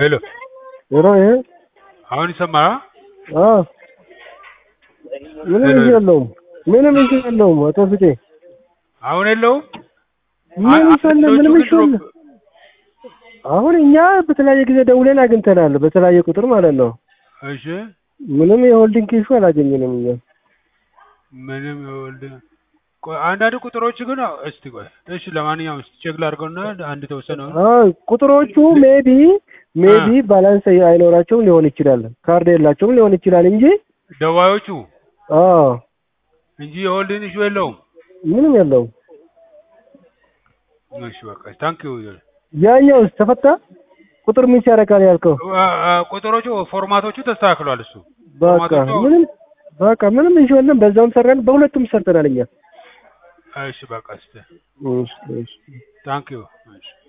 ሄሎ ሄሎ ይሄ አሁን ይሰማል? አ ምንም ሄሎ። እንትን የለውም። ምንም እንትን የለውም። አቶ ፍቄ አሁን የለውም? ምንም አ- ሰለ አንዳንዶቹ ምንም ግን ይሾል ድሮፕ- አሁን እኛ በተለያየ ጊዜ ደውለን አግኝተናል። በተለያየ ቁጥር ማለት ነው። እሺ ምንም የሆልዲንግ ኢሹ አላገኘንም እኛ። ምንም ይወልድ ቆይ አንዳንድ ቁጥሮች ግን አዎ፣ እስቲ ቆይ እሺ፣ ለማንኛውም እስቲ ቼክ ላድርገውና አንድ ተወሰነ አ ቁጥሮቹ ሜቢ ሜቢ ባላንስ አይኖራቸውም ሊሆን ይችላል። ካርድ የላቸውም ሊሆን ይችላል እንጂ ደዋዮቹ አ እንጂ የሆልድን ኢሹ የለውም። ምንም የለውም። እሺ በቃ ታንክ ዩ ያኛውስ ተፈታ? ቁጥር ሚስ ያደርጋል ያልከው ቁጥሮቹ ፎርማቶቹ ተስተካክሏል። እሱ በቃ ፎርማቶቹ ምንም በቃ ምንም ኢሹ የለም። በዛውም ሰራን፣ በሁለቱም ሰርተናል እኛ። እሺ በቃ እስቲ እሺ እሺ ታንክ ዩ እሺ